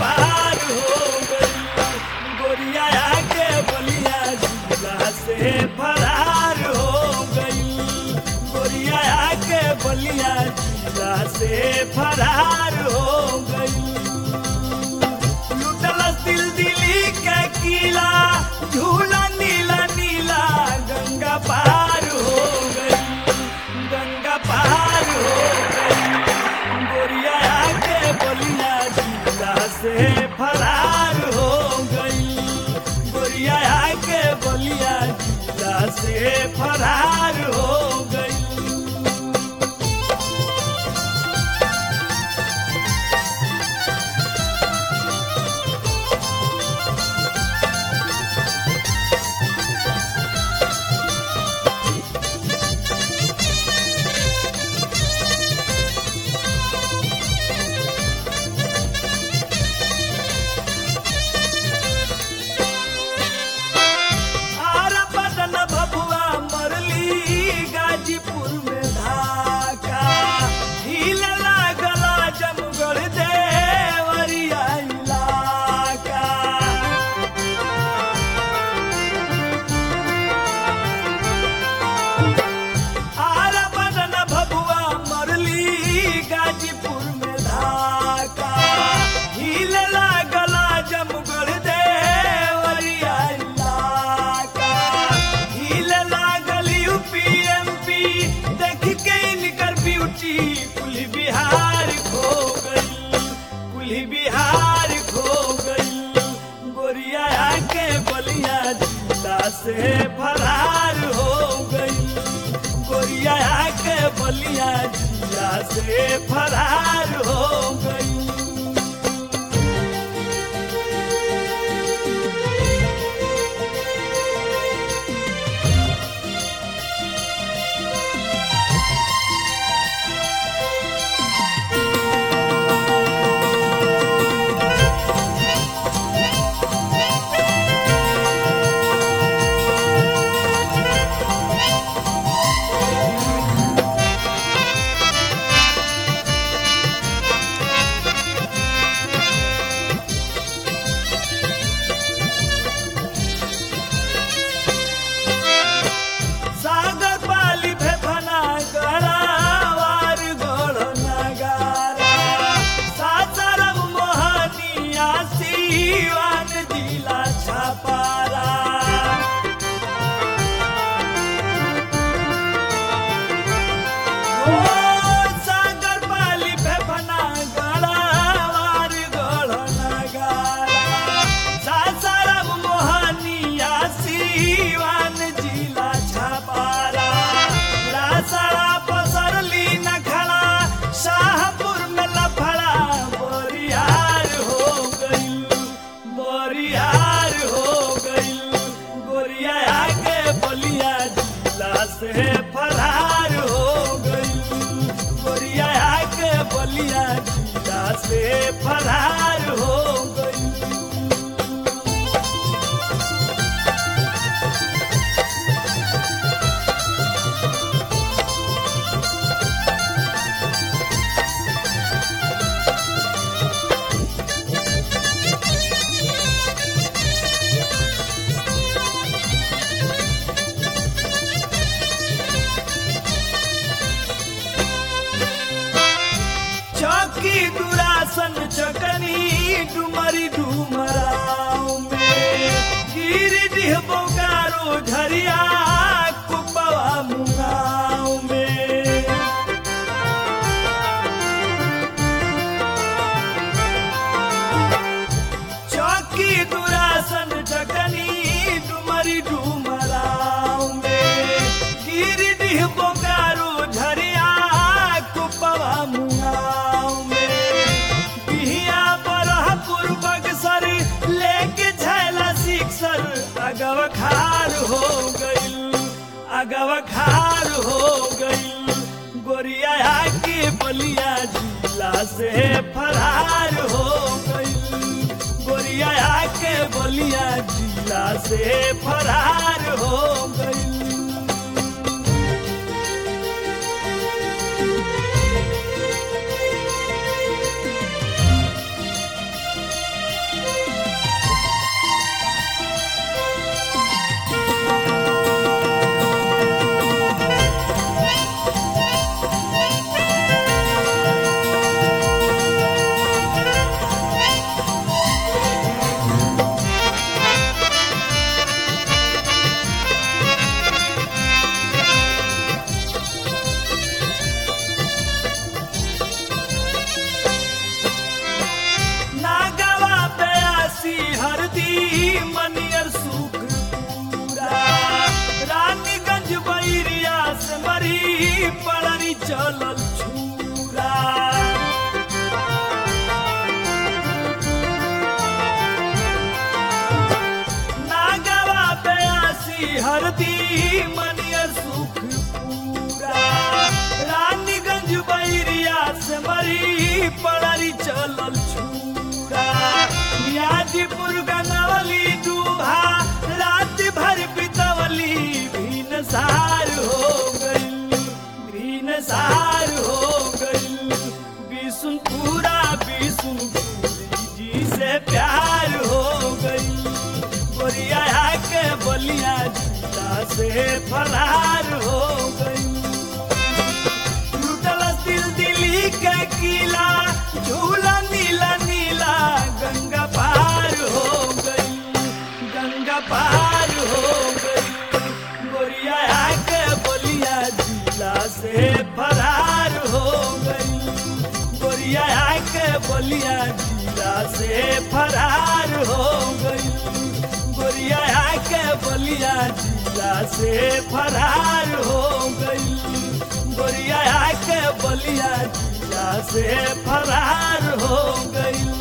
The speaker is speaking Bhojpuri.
पार हो गई गोरिया के बलिया जिला से फरार हो गई गोरिया के बलिया जिला से फरार हो गई लुटलस दिल दिली के किला झूला नीला नीला गंगा पार हो गई गंगा पार हो गई गोरिया के बलिया जिला से फरार हो गई गोरिया के बलिया जिला से फरार हो गई आर बदन भभुआ मरली गाजीपुर में धाका हिल लागला जमगढ़ देवरिया इलाका आर बदन भभुआ मरली गाजीपुर में धाका हिल लागला जमगढ़ देवरिया इलाका हिल लागल यूपीएमपी देख के इनकर ब्यूटी कुल बिहार खो गई कुल बिहार खो गई गोरिया के बलिया जिला से फरार हो गई गोरिया के बलिया जिला से फरार हो गई सागर पाली फेफना गड़ावार गड़ नगारा सासाराम मोहनिया सीवान जिला छपारा ओ सागर पाली फेफना गड़ावार गड़ नगारा सासाराम मोहनिया सीवान जिला छपारा रासड़ा पसरली नखड़ा शाहपुर में लफड़ा बोरियार हो गई बोरियार हो गई गोरिया के बलिया जिला से फरार हो गई गोरिया के बलिया जिला से फरार हो गई चौकी दुरासन चकनी डुमरी डुमराव में गिरिडीह बोकारो झरिया कुपवा मुगाव में चौकी दुरासन चकनी डुमरी डुमराव में गिरिडीह बोकारो झरिया कुपवा मुगाव में बिहिया बरहपुर बक्सर लेके झैला सिक्सर अगव खार हो गई अगव खार हो गई गोरिया के बलिया जिला से फरार हो गई गोरिया के बलिया जिला से फरार हो गई कर दी मनिया सुख पूरा रानीगंज बैरिया से मरी पड़री चलल छूरा मियाजीपुर गनवली डूबा रात भर बितवली भीन सार हो गई भीन सार हो गई बिसुनपुरा बिसुनपुरी जी से प्यार हो गई गोरिया के बलिया जिला से फरार हो गई लुटल दिल दिल्ली के किला झूला नीला नीला गंगा पार हो गई गंगा पार हो गई गोरिया के बलिया जिला से फरार हो गई गोरिया के बलिया जिला से फरार हो गई गोरिया के बलिया जिला से फरार हो गई गोरिया के बलिया जिला से फरार हो गई